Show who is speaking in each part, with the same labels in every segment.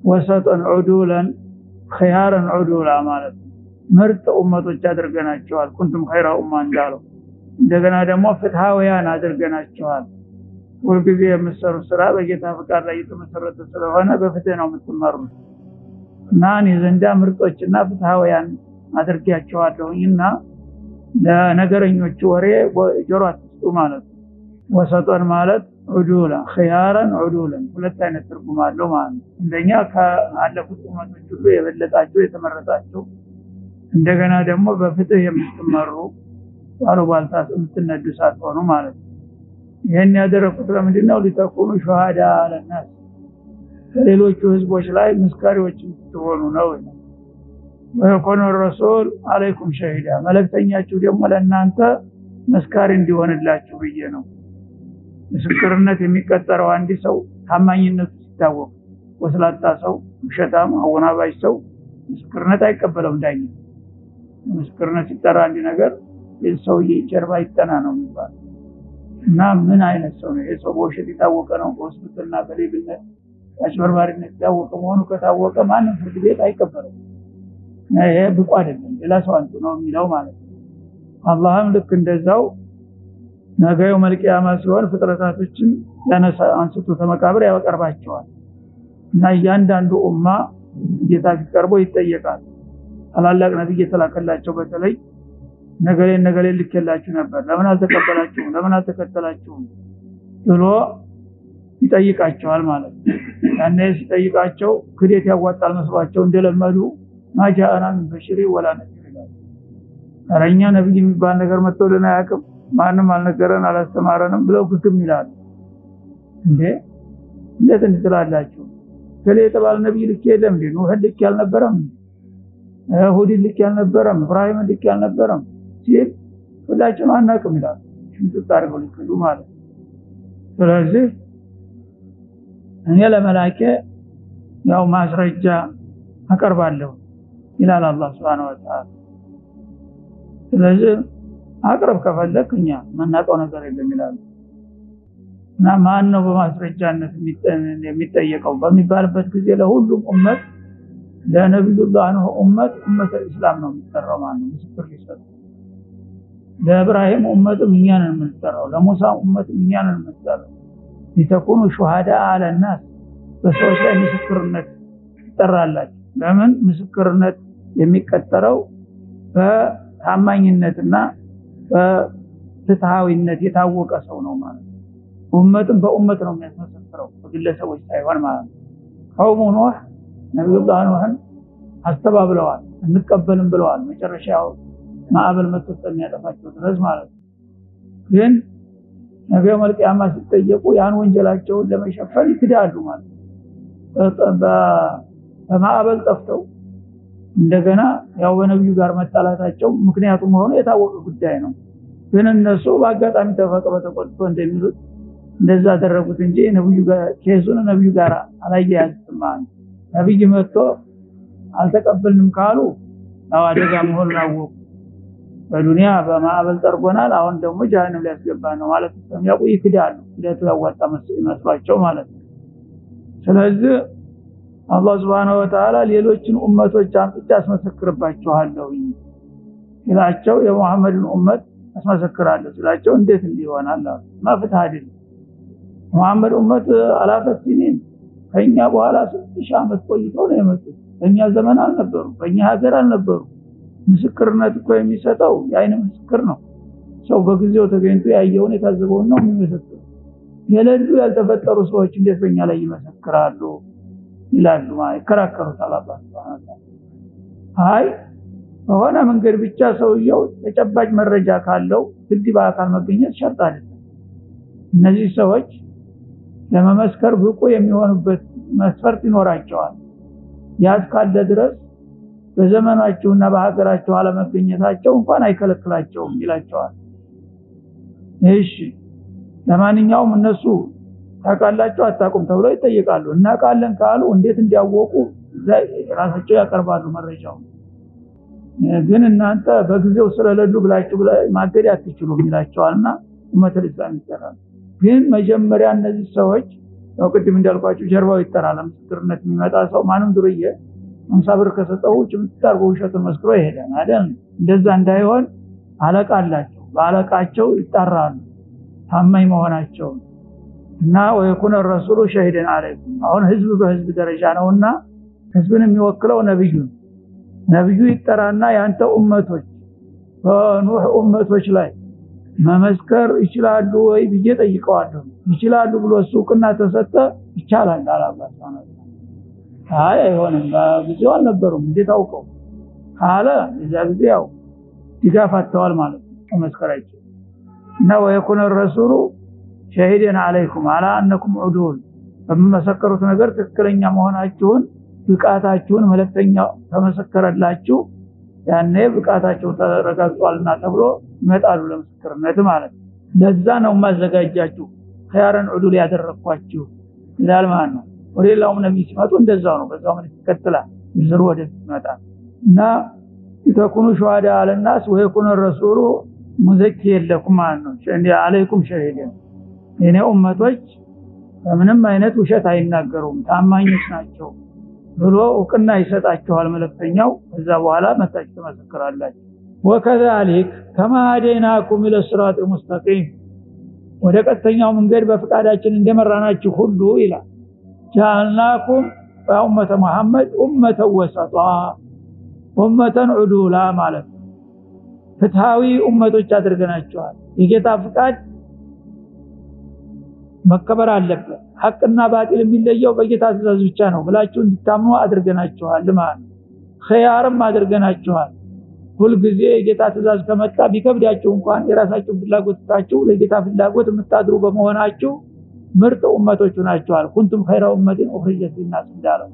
Speaker 1: ወሰጠን ዑዱለን ኸያረን ዑዱላ ማለት ነው። ምርጥ ኡመቶች አድርገናቸዋል። ኩንቱም ኸይራ ኡማ እንዳለው እንደገና ደግሞ ፍትሃውያን አድርገናቸዋል። ሁልጊዜ የምትሰሩት ስራ በጌታ ፍቃድ ላይ የተመሰረተ ስለሆነ በፍትህ ነው የምትመሩት እና እኔ ዘንዳ ምርጦችና ፍትሃውያን አድርጌያቸዋለሁኝና ለነገረኞቹ ወሬ ጆሮ አትስጡ ማለት ነው። ወሰጦን ማለት ዑዱላ ኸያረን ዑዱለን ሁለት አይነት ትርጉም አለው ማለት ነው። እንደኛ ከአለፉት ኡመቶች ሁሉ የበለጣቸው የተመረጣቸው፣ እንደገና ደግሞ በፍትህ የምትመሩ ባሉባልታ የምትነዱ ሳትሆኑ ማለት ነው። ይህን ያደረኩት ለምንድን ነው? ሊተኩኑ ሸሃዳ አለናስ ከሌሎቹ ህዝቦች ላይ ምስካሪዎች እንድትሆኑ ነው። ወየኮኑ ረሱል አለይኩም ሸሂዳ መልእክተኛችሁ ደግሞ ለእናንተ መስካሪ እንዲሆንላችሁ ብዬ ነው። ምስክርነት የሚቀጠረው አንድ ሰው ታማኝነቱ ሲታወቅ፣ ወስላታ ሰው፣ ውሸታም፣ አወናባጅ ሰው ምስክርነት አይቀበለውም ዳኛ። ምስክርነት ሲጠራ አንድ ነገር ሰውዬ ጀርባ ይጠና ነው የሚባል እና ምን አይነት ሰው ነው? ይሄ ሰው በውሸት የታወቀ ነው፣ በሆስፒታልና በሌብነት አጭበርባሪነት የታወቀ መሆኑ ከታወቀ ማንም ፍርድ ቤት አይቀበለው። ይሄ ብቁ አይደለም፣ ሌላ ሰው አንቱ ነው የሚለው ማለት ነው። አላህም ልክ እንደዛው ነገ የውመል ቂያማ ሲሆን ፍጥረታቶችን ያነሳ አንስቶ ተመቃብር ያቀርባቸዋል እና እያንዳንዱ ኡማ ጌታ ፊት ቀርቦ ይጠየቃል። ታላላቅ ነብይ የተላከላቸው በተለይ ነገሌን ነገሌን ልኬላችሁ ነበር፣ ለምን አልተቀበላችሁም? ለምን አልተከተላችሁም? ብሎ ይጠይቃቸዋል ማለት ነው። ያኔ ሲጠይቃቸው ክዴት ያዋጣል መስሏቸው እንደለመዱ ማጃአና ምን በሽሪ ወላ ነዚር ይላል። ኧረ እኛ ነብይ የሚባል ነገር መጥቶልን አያውቅም፣ ማንም አልነገረን አላስተማረንም ብለው ግግም ይላሉ። እንዴ እንዴት እንትላላችሁ? ከሌ የተባለ ነብይ ልክ የለም እንዴ? ኑህን ልክ ያልነበረም ሁዲን ልክ ያልነበረም እብራሂምን ልክ ያልነበረም ሲል ሁላችንም አናውቅም ይላል። ሽምጥጥ አድርገው ሊክዱ ማለት ስለዚህ እኔ ለመላኬ ያው ማስረጃ አቀርባለሁ ይላል አላህ Subhanahu Wa Ta'ala። ስለዚህ አቅርብ ከፈለክ እኛ የምናውቀው ነገር የለም ይላሉ። እና ማን ነው በማስረጃነት የሚጠየቀው በሚባልበት ጊዜ ለሁሉም ኡመት ለነቢዩላህ ኑህ ኡመት ኡመተ ኢስላም ነው የሚጠራው ማለት ነው ምስክር ሊሰጡ ለእብራሂም ኡመትም እኛ ነን የምንጠራው ለሙሳ ኡመትም እኛ ነን የምንጠራው ሊተኩኑ ሹሃዳ አለናስ በሰዎች ላይ ምስክርነት ይጠራላችሁ ለምን ምስክርነት የሚቀጠረው በታማኝነትና በፍትሃዊነት የታወቀ ሰው ነው ማለት ነው ኡመትም በኡመት ነው የሚያስመሰክረው በግለሰቦች ሳይሆን ማለት ነው ቀውሙ ኑህ ነቢዩላህ ኑህን አስተባብለዋል እንቀበልም ብለዋል መጨረሻው ማዕበል መጥቶ እስከሚያጠፋቸው ድረስ ማለት ነው ግን ነገ መልቂያማ ሲጠየቁ ያን ወንጀላቸውን ለመሸፈን ይክዳሉ ማለት ነው በማዕበል ጠፍተው እንደገና ያው በነቢዩ ጋር መጣላታቸው ምክንያቱ መሆኑ የታወቀ ጉዳይ ነው ግን እነሱ በአጋጣሚ ተፈጥሮ ተቆጥቶ እንደሚሉት እንደዛ አደረጉት እንጂ ነብዩ ጋር ኬሱን ነብዩ ጋር አላያያዝም ማለት ነብይ መጥቶ አልተቀበልንም ካሉ ያው አደጋ መሆኑን አወቁ በዱንያ በማዕበል ጠርጎናል አሁን ደግሞ ጀሃነም ሊያስገባ ነው ማለት ስለሚያውቁ ይክዳሉ ክደቱ ያዋጣ መስሏቸው ማለት ነው ስለዚህ አላህ Subhanahu Wa Ta'ala ሌሎችን ኡመቶች አምጥቼ አስመሰክርባቸዋለሁ ይላቸው የሙሐመድን ኡመት አስመሰክራለሁ ስላቸው እንዴት እንዲሆናል ማፍትህ አይደለም ሙሐመድ ኡመት አላፈት ሲኒን ከኛ በኋላ ስንት ዓመት ቆይተው ነው የመጡት በእኛ ዘመን አልነበሩ በእኛ ሀገር አልነበሩ ምስክርነት እኮ የሚሰጠው የአይን ምስክር ነው ሰው በጊዜው ተገኝቶ ያየውን የታዘበውን ነው የሚመሰክር የሌሉ ያልተፈጠሩ ሰዎች እንዴት በእኛ ላይ ይመሰክራሉ ይላሉ ይከራከሩታል አላህ Subhanahu አይ በሆነ መንገድ ብቻ ሰውየው ተጨባጭ መረጃ ካለው ግድ በአካል መገኘት ሸርጥ አይደለም እነዚህ ሰዎች ለመመስከር ብቁ የሚሆኑበት መስፈርት ይኖራቸዋል ያስ ካለ ድረስ በዘመናቸውና በሀገራቸው አለመገኘታቸው እንኳን አይከለክላቸውም ይላቸዋል እሺ ለማንኛውም እነሱ ታውቃላችሁ አታውቁም ተብለው ይጠይቃሉ እናውቃለን ካሉ እንዴት እንዲያወቁ ራሳቸው ያቀርባሉ መረጃው ግን እናንተ በጊዜው ስለሌሉ ብላችሁ ማገድ አትችሉም ይላቸዋልና ኡመተል ኢስላም ይሰራል ግን መጀመሪያ እነዚህ ሰዎች ያው ቅድም እንዳልኳችሁ ጀርባው ይጠራል። ምስክርነት የሚመጣ ሰው ማንም ዱርዬ አምሳ ብር ከሰጠው ጭምት አድርጎ ውሸቱን መስክሮ ይሄዳል አይደል? እንደዛ እንዳይሆን አለቃ አላቸው። በአለቃቸው ይጣራሉ ታማኝ መሆናቸውን እና ወየኩነ ረሱሉ ሸሂደን አለይኩም። አሁን ህዝብ በህዝብ ደረጃ ነውና ህዝብን የሚወክለው ነብዩ ነብዩ ይጠራና ያንተ ኡመቶች በኑህ ኡመቶች ላይ መመስከር ይችላሉ ወይ ብዬ ጠይቀዋለሁ። ይችላሉ ብሎ እሱ እውቅና ተሰጠ ይቻላል አላባት አይ አይሆንም፣ በጊዜው አልነበሩም እንዴት አውቀው ካለ የዛ ጊዜ ያው ድጋፍ አጥተዋል ማለት ነው። መመስከር አይችልም እና ወየኩነ ረሱሉ ሸሂደን አለይኩም አላ አነኩም ዑዱል በምመሰከሩት ነገር ትክክለኛ መሆናችሁን ብቃታችሁን መለክተኛ ተመሰከረላችሁ ያኔ ብቃታቸው ተረጋግጧልና ተብሎ ይመጣሉ ለምስክርነት ማለት ነው። ለዛ ነው ማዘጋጃችሁ ኸያረን ዑዱል ያደረኳችሁ ይላል ማለት ነው። ወደ ሌላውም ነቢይ ሲመጡ እንደዛው ነው። በዛው መልክ ይቀጥላል። ዝሩ ወደፊት ይመጣል እና ተኩኑ ሸዋዳ አለናስ ወየኩነ ረሱሉ ሙዘኪ የለኩም ማለት ነው። አለይኩም ሸሂደን የኔ ኡመቶች በምንም አይነት ውሸት አይናገሩም ታማኞች ናቸው ብሎ እውቅና ይሰጣችኋል መልእክተኛው። ከዛ በኋላ መታችሁ ትመሰክራላችሁ። ወከዛሊክ ከማ ሀደይናኩም ኢለ ሲራጢል ሙስተቂም ወደ ቀጥተኛው መንገድ በፍቃዳችን እንደመራናችሁ ሁሉ ይላል ጃልናኩም በኡመተ መሐመድ ኡመተ ወሰጧ ኡመተን ዑዱላ ማለት ነው። ፍትሃዊ ኡመቶች አድርገናቸዋል። የጌታ ፍቃድ መከበር አለበት። ሐቅና ባጢል የሚለየው በጌታ ትእዛዝ ብቻ ነው ብላችሁ እንድታምኑ አድርገናችኋል ማለት ነው። ኸያርም አድርገናችኋል። ሁልጊዜ የጌታ ትእዛዝ ከመጣ ቢከብዳችሁ እንኳን የራሳችሁን ፍላጎት ትታችሁ ለጌታ ፍላጎት የምታድሩ በመሆናችሁ ምርጥ ኡመቶች ናቸዋል። ኩንቱም ኸይረ ኡመቲን ኡኽሪጀት ሊናስ እንዳለው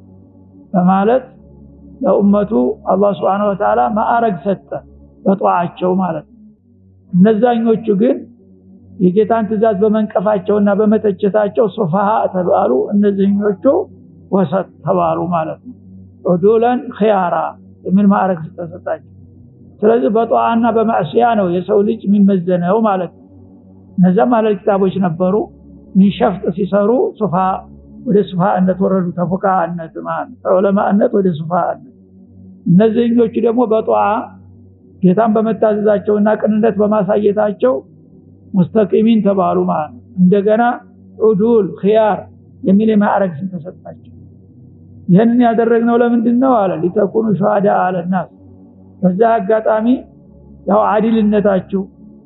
Speaker 1: በማለት ለኡመቱ አላህ ሱብሓነሁ ወተዓላ ማዕረግ ሰጠ በጧቸው ማለት ነው። እነዛኞቹ ግን የጌታን ትእዛዝ በመንቀፋቸውና በመተቸታቸው ሱፋሃ ተባሉ። እነዚህኞቹ ወሰጥ ተባሉ ማለት ነው። ዑዱለን ኺያራ የሚል ማዕረግ ተሰጣቸው። ስለዚህ በጧአና በማዕሲያ ነው የሰው ልጅ የሚመዘነው ማለት ነው። እነዚያም አለል ኪታቦች ነበሩ። ሚንሸፍጥ ሲሰሩ ሱፋ ወደ ሱፋነት ወረዱ። ተፉቃነት ማለት ከዑለማነት ወደ ሱፋነት። እነዚህኞቹ ደግሞ በጧአ ጌታን በመታዘዛቸውና ቅንነት በማሳየታቸው ሙስተቂሚን ተባሉ ማለት ነው። እንደገና ዑዱል ኺያር የሚል የማዕረግ ስም ተሰጣቸው። ይህንን ያደረግነው ለምንድን ነው አለ ሊተኩኑ ሸሃዳ አለናስ በዛ አጋጣሚ ያው አዲልነታችሁ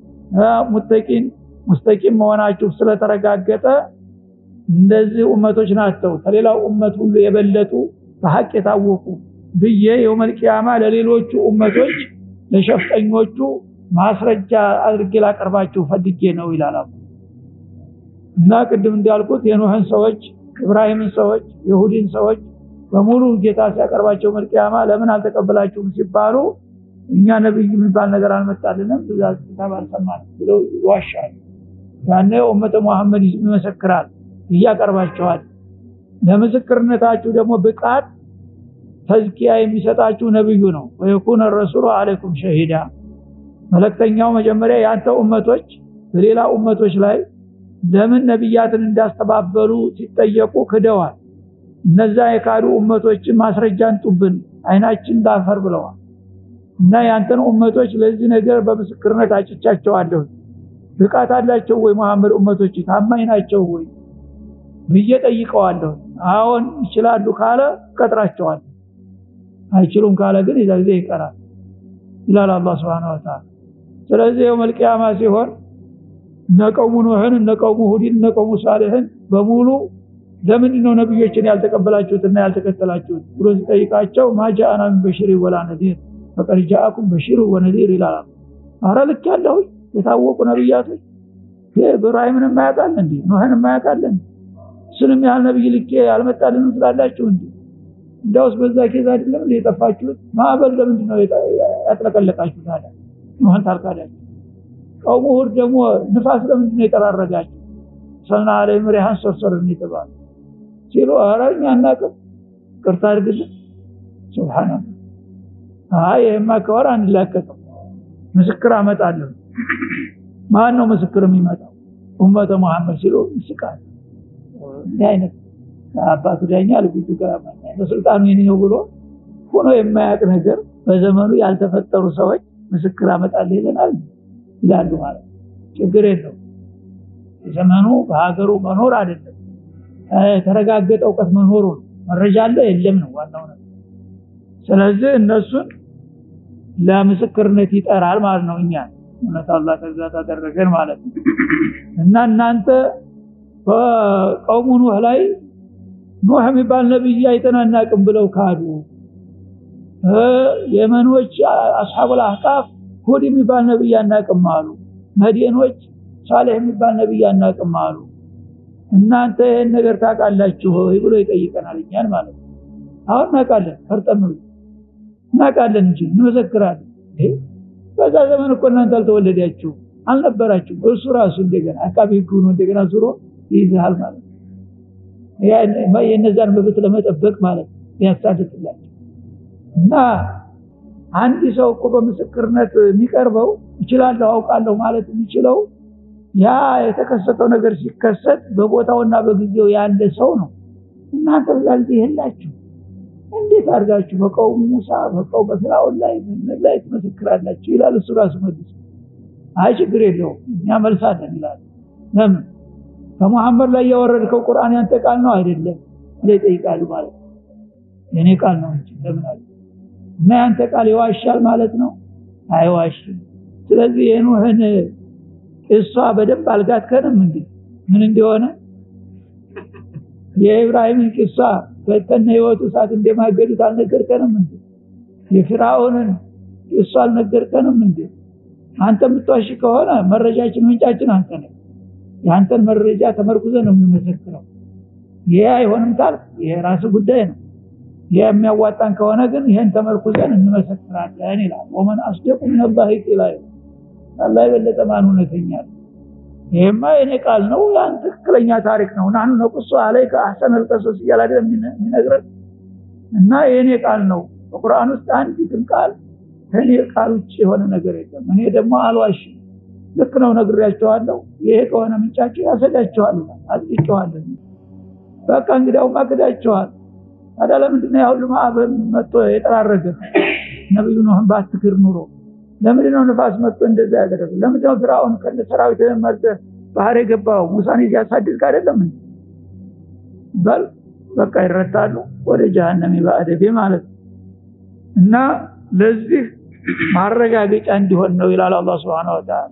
Speaker 1: ሙተቂን ሙስተቂም መሆናችሁ ስለተረጋገጠ እንደዚህ ኡመቶች ናቸው ከሌላው ኡመት ሁሉ የበለጡ በሐቅ የታወቁ ብዬ የውመል ቂያማ ለሌሎቹ ኡመቶች ለሸፍጠኞቹ ማስረጃ አድርጌ ላቀርባችሁ ፈልጌ ነው ይላል እና ቅድም እንዳልኩት የኖህን ሰዎች ኢብራሂምን ሰዎች የሁዲን ሰዎች በሙሉ ጌታ ሲያቀርባቸው መልቂያማ ለምን አልተቀበላችሁም ሲባሉ እኛ ነብይ የሚባል ነገር አልመጣልንም ትእዛዝ ኪታብ አልሰማን ብለው ይዋሻሉ። ያኔ ኡመተ መሐመድ ይመሰክራል እያቀርባቸዋል። ለምስክርነታችሁ ደግሞ ብቃት ተዝኪያ የሚሰጣችሁ ነብዩ ነው። ወየኩነ ረሱሉ አለይኩም ሸሂዳ መለክተኛው መጀመሪያ ያንተ ኡመቶች በሌላ ኡመቶች ላይ ለምን ነብያትን እንዳስተባበሉ ሲጠየቁ ክደዋል። እነዛ የካዱ ኡመቶችን ማስረጃ እንጡብን አይናችን ዳፈር ብለዋል። እና ያንተን ኡመቶች ለዚህ ነገር በምስክርነት አጭቻቸዋለሁ። ብቃት አላቸው ወይ መሐመድ ኡመቶች ታማኝ ናቸው ወይ ብዬ ጠይቀዋለሁ። አዎን ይችላሉ ካለ ቀጥራቸዋል። አይችሉም ካለ ግን የዛ ጊዜ ይቀራል ይላል አላህ Subhanahu Wa Ta'ala። ስለዚህ የውመል ቂያማ ሲሆን ነቀሙ ኑህን ነቀሙ ሁዲን ነቀሙ ሳሊህን በሙሉ ለምንድን ነው ነብዮችን ያልተቀበላችሁትና ያልተከተላችሁት ብሎ ሲጠይቃቸው ማጃአና ምን በሽሪ ወላ ነዲር ፈቀድ ጃአኩም በሽሩ ወነዲር ይላል። አረ ልክ ያለው የታወቁ ነብያቶች ኢብራሂምን የማያውቃል እንዴ ኑህን የማያውቃል እንዴ እሱንም ያህል ነብይ ልኬ ያልመጣልንም ስላላችሁ እንዴ እንዳውስ በዛ ኬዝ አይደለም እንዴ የጠፋችሁት? ማዕበል ለምንድን ነው ያጥለቀለቃችሁ ታዲያ ኑህን ታልካዳችሁ? ቀውሙ ሁድ ደግሞ ንፋስ ለምንድን ነው የጠራረጋችሁ? ሰልና አለይሂም ሪሃን ሰርሰርን የተባለ ሲሉ ኧረ እኛ አናውቅም ቅርታ አድርግልን ሱብሃንአላህ አይ ይሄማ ከወር አንላቀቅም ምስክር አመጣለሁ ማን ነው ምስክር የሚመጣው ኡመተ መሐመድ ሲሉ ይስቃል እንዲህ አይነት አባቱ ዳኛ ልጅቱ ጋር በስልጣኑ የኔ ነው ብሎ ሆኖ የማያውቅ ነገር በዘመኑ ያልተፈጠሩ ሰዎች ምስክር አመጣልህ ይለናል ይላሉ ማለት ችግር የለው ዘመኑ በሀገሩ መኖር አይደለም የተረጋገጠ እውቀት መኖሩ ነው መረጃ አለ የለም ነው ዋናው ነገር ስለዚህ እነሱን ለምስክርነት ይጠራል ማለት ነው እኛ እውነት አላህ ከዛ ታደረገን ማለት ነው እና እናንተ በቀውሙ ኑህ ላይ ኑህ የሚባል ነብይ አይተናናቅም ብለው ካዱ የመኖች አስሐቡል አህቃፍ ሁድ የሚባል ነብይ አናቅም አሉ መዲኖች ሳሌህ የሚባል ነብይ አናቅም አሉ እናንተ ይህን ነገር ታውቃላችሁ ሆይ ብሎ ይጠይቀናል እኛን ማለት ነው አሁን እናውቃለን ፈርጠም እናውቃለን እንጂ እንመሰክራለን በዛ ዘመን እኮ እናንተ አልተወለዳችሁ አልነበራችሁም እሱ ራሱ እንደገና አቃቢ ህግ ሆኖ እንደገና ዙሮ ይይዝሃል ማለት ነው የእነዛን መብት ለመጠበቅ ማለት ያሳድትላቸው እና አንድ ሰው እኮ በምስክርነት የሚቀርበው እችላለሁ አውቃለሁ ማለት የሚችለው ያ የተከሰተው ነገር ሲከሰት በቦታውና በጊዜው ያለ ሰው ነው እናንተ በዛ ጊዜ የላችሁ እንዴት አድርጋችሁ በቀውም ሙሳ በቀው በፍራውን ላይ ምን ላይ ትመሰክራላችሁ ይላል እሱ ራሱ መልስ አይ ችግር የለውም እኛ መልሳለን ይላል ለምን ከመሐመድ ላይ ያወረድከው ቁርአን ያንተ ቃል ነው አይደለም ብለ ይጠይቃሉ ማለት ነው የኔ ቃል ነው እንጂ ለምን አለ እና ያንተ ቃል ይዋሻል ማለት ነው አይዋሽም ስለዚህ የኑህን እሷ በደንብ አልጋትከንም እንዴ ምን እንደሆነ የኢብራሂምን ቂሷ ከነ ህይወቱ ሰዓት እንደማገዱት አልነገርከንም እንዴ የፍራኦንን ቂሷ አልነገርከንም እንዴ አንተ የምትዋሽ ከሆነ መረጃችን ምንጫችን አንተ ነህ የአንተን መረጃ ተመርኩዘ ነው የምንመሰክረው ይሄ አይሆንም ካልክ ይሄ ራስ ጉዳይ ነው ይሄ የሚያዋጣን ከሆነ ግን ይሄን ተመርኩዘን እንመሰክራለን ይላል ወመን አስደቁ ምን አላህ ይላል አላህ የበለጠ ማን እውነተኛ ይሄማ የኔ ቃል ነው ያን ትክክለኛ ታሪክ ነው ናኑ ነቁሶ አለይከ አህሰነል ቀሶስ እያለ አይደል የሚነግረን እና የኔ ቃል ነው በቁርአን ውስጥ አንዲትም ቃል ከኔ ቃል ውጭ የሆነ ነገር የለም እኔ ደግሞ አልዋሽም ልክ ነው ነግሬያቸዋለሁ ይሄ ከሆነ ምንጫቸው ያሰዳቸዋል አጥቂቸዋለሁ በቃ እንግዲያው ማክዳቸዋል ታዲያ ለምንድን ነው ያሁሉ ማዕበል መጥቶ የጠራረገ ነብዩ ኖህን ባትክር ኑሮ ለምንድን ነው ንፋስ መጥቶ እንደዛ ያደረገ ለምንድን ነው ፍራውን ከነ ሰራዊት መርተ ባህር የገባው ሙሳን ያሳድግ አይደለም እንዴ በል በቃ ይረታሉ ወደ ጀሃነም ባዕደቤ ማለት እና ለዚህ ማረጋገጫ እንዲሆን ነው ይላል አላህ Subhanahu Wa Ta'ala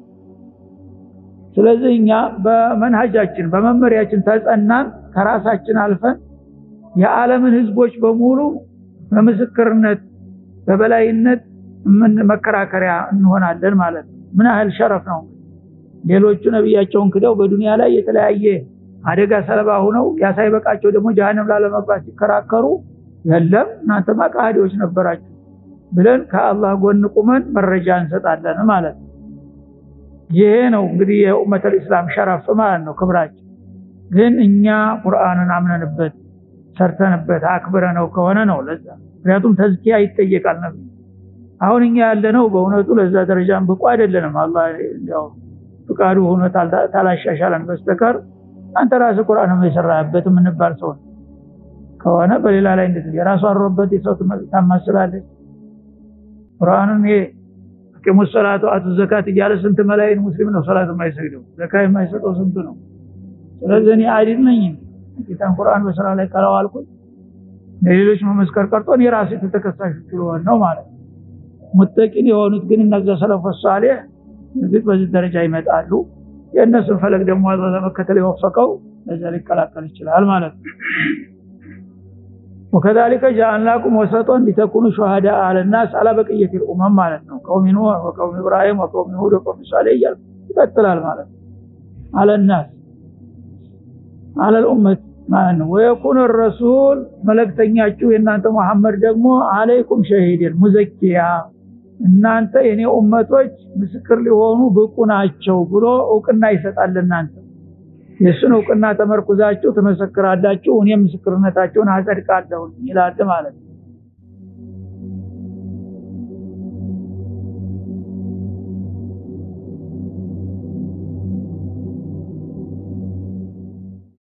Speaker 1: ስለዚህ እኛ በመንሃጃችን በመመሪያችን ተጸናን ከራሳችን አልፈን የዓለምን ህዝቦች በሙሉ በምስክርነት በበላይነት ምን መከራከሪያ እንሆናለን ማለት ነው ምን ያህል ሸረፍ ነው ሌሎቹ ነብያቸውን ክደው በዱንያ ላይ የተለያየ አደጋ ሰለባ ሆነው ያሳይበቃቸው ደግሞ ጀሃነም ላለመግባት ሲከራከሩ የለም እናንተማ ቃዲዎች ነበራችሁ ብለን ከአላህ ጎን ቁመን መረጃ እንሰጣለን ማለት ነው ይሄ ነው እንግዲህ የኡመተል እስላም ሸረፍ ማለት ነው ክብራችን ግን እኛ ቁርአንን አምነንበት ሰርተንበት አክብረ ነው ከሆነ ነው ለዛ ምክንያቱም ተዝኪያ ይጠየቃል ነብይ አሁን እኛ ያለነው በእውነቱ ለዛ ደረጃም ብቁ አይደለንም አላህ ያው ፍቃዱ ሆኖ ታላሻሻለን በስተቀር አንተ ራስህ ቁርአን የሰራህበት የምንባል ሰው ከሆነ በሌላ ላይ እንዴት የራሱ አሮበት የሰው ታማስላለች ቁርአንን ይሄ አቂሙ ሰላቱ አቱ ዘካት እያለ ስንት መላይን ሙስሊም ነው ሰላት የማይሰግደው ዘካ የማይሰጠው ስንቱ ነው ስለዚህ እኔ አይዲል ነኝ ጌታን ቁርአን በስራ ላይ ካላዋልኩት ለሌሎች መመስከር ቀርቶ እኔ ራሴ ተተከሳሽ ስለሆነ ነው ማለት ሙተቂን የሆኑት ግን እነዚያ ሰለፎች ሷሊህ እዚህ በዚህ ደረጃ ይመጣሉ የእነሱን ፈለግ ደግሞ አላህ ለመከተል የወፈቀው ለዛ ሊቀላቀል ይችላል ማለት ነው وكذلك جعلناكم وسطا لتكونوا شهداء على الناس على بقيه الامم ማለት ነው قوم نوح وقوم ابراهيم وقوم هود وقوم صالح ይቀጥላል ማለት ነው على الناس على الامه ማለት ነው ويكون الرسول መልእክተኛችሁ የእናንተ መሐመድ ደግሞ አለይኩም ሸሂድን ሙዘኪያ እናንተ የኔ ኡመቶች ምስክር ሊሆኑ ብቁ ናቸው ብሎ እውቅና ይሰጣል እናንተ የሱን እውቅና ተመርኩዛችሁ ትመሰክራላችሁ እኔም ምስክርነታችሁን አጸድቃለሁ ይላል ማለት ነው